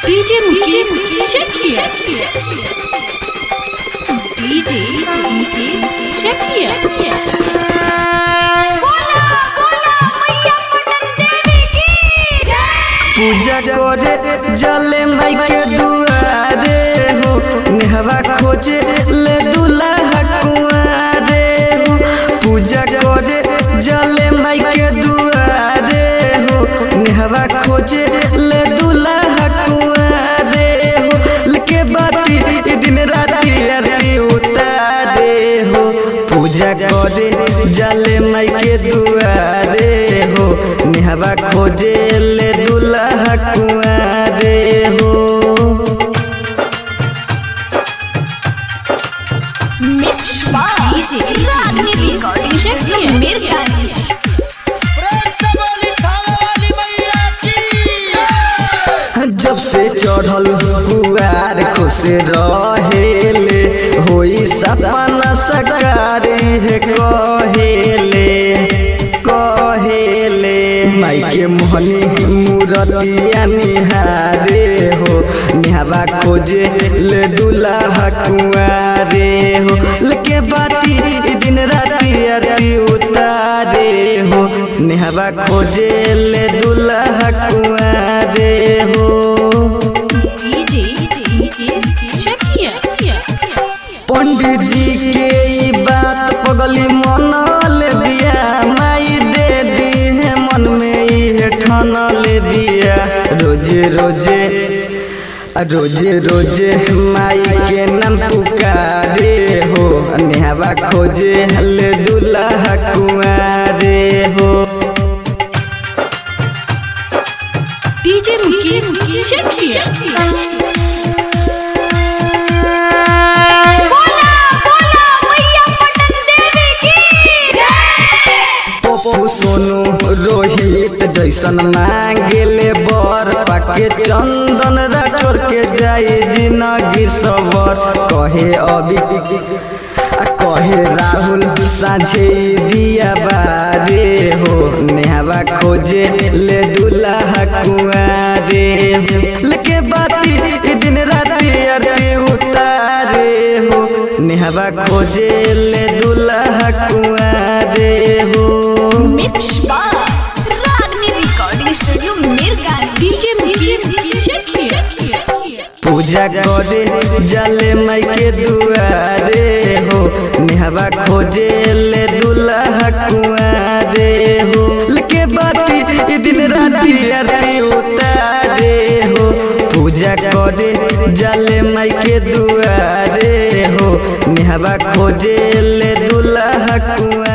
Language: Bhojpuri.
डीजे मुकेश शकिया डीजे मुकेश शकिया पूजा करे जले माई के दुआरे हो नेहवा खोजे ले दुल्हा कुआरे हो पूजा करे जले माई के दुआरे हो नेहवा खोजे ले दुल्हा कुआरे हो लेके बाती ई दिन राती आरती उतारे हो पूजा करे जले माई के दुआरे हो नेहवा खोजे ले दुल्हा कुआरे हो mix by Ragini recording studio Mirganj जब से चढ़ल कुआर खुश रहेले होई सपना सकारी है कहेले कहेले माई के मोहनी मूरतिया निहारे हो निहावा खोजे ले दुल्हा कुआरे हो लेके बाती ई दिन राती आरती उतारे हो निहावा खोजे ले दुल्हा कुआरे हो डीजे मुकेश शकिया पंडित जी के ई बात पगली मनल बिया माई दे दी है मन में ई ठनल बिया रोजे रोजे रोजे रोजे माई के नाम पुकारे हो नेहवा खोजे ले दुल्हा कुआरे हो डीजे मुकेश शकिया पप्पू सोनू रोहित जैसन मांगेले बर पाके चंदन राठौर के जाए जिनगी सबर कहे अभी आ कहे राहुल साझे दिया बारे हो नेहवा खोजे ले दुल्हा कुआरे हो लेके बाती ई दिन राती आरती उतारे हो नेहवा खोजे ले दुल्हा कुआरे हो mix by Ragini recording studio Mirganj DJ Mukesh Shakiya पूजा करे जले माई के दुआरे हो नेहवा खोजे ले दुल्हा कुआरे हो लेके बाती ई दिन राती आरती उतारे हो पूजा करे जले माई के दुआरे हो नेहवा खोजे ले दुल्हा कुआरे